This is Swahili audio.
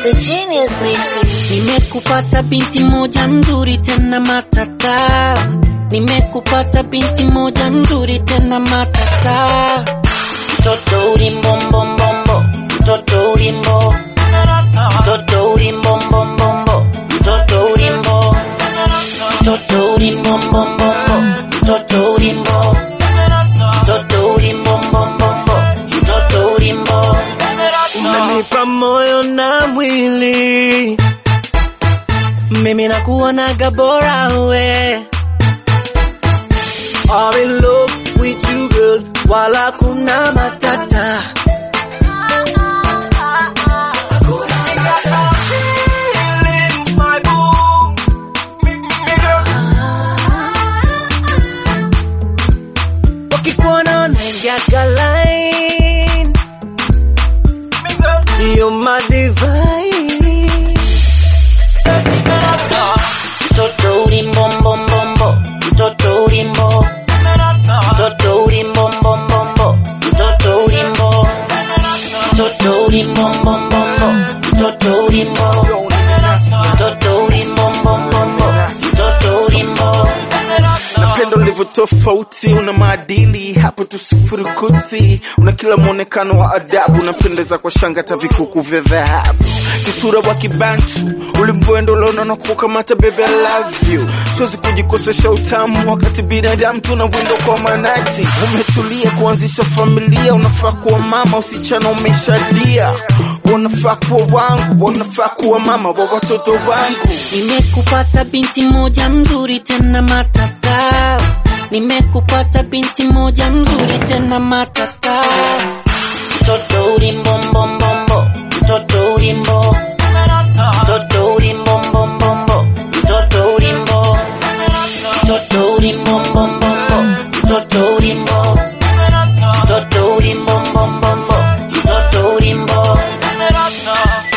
The genius mixing. Nimekupata binti moja mzuri tena matata, nimekupata binti moja mzuri tena matata. Mtoto ulimbombombo, mtoto ulimbo, mtoto ulimbombombo, mtoto ulimbo, mtoto ulimbombombo, mtoto ulimbo, mtoto ulimbombombo, mtoto ulimbo. Unanipa moyo na mwili, mimi nakuonaga bora we. I'm in love with you girl, wala kuna matata. Wakikuona wanaingiaga line, you're my divine. Mtoto ulimbombombo, mtoto ulimbo, mtoto ulimbombombo, mtoto ulimbo, mtoto ulimbombombo, mtoto ulimbo, mtoto ulimbombombo, mtoto ulimbo. Napenda ulivyo tofauti, una maadili hapo tu sifurukuti, una kila mwonekano wa adabu, unapendeza kwa shanga hata vikuku vya dhahabu, kisura wa kibantu, ulimbwendo unaona kukamata, baby I love you, siwezi kujikosesha utamu wakati binadamu tuna windo kwa manati, umetulia kuanzisha familia, unafaa kuwa mama, usichana umeshadia, unafaa kuwa wangu, unafaa kuwa mama wa watoto wangu. Nimekupata binti moja mzuri tena matata, nimekupata binti moja mzuri tena matata. Mtoto ulimbombombo, mtoto ulimbo, mtoto ulimbombombo, mtoto ulimbo, mtoto ulimbombombo, mtoto ulimbo, mtoto ulimbombombo, mtoto ulimbo.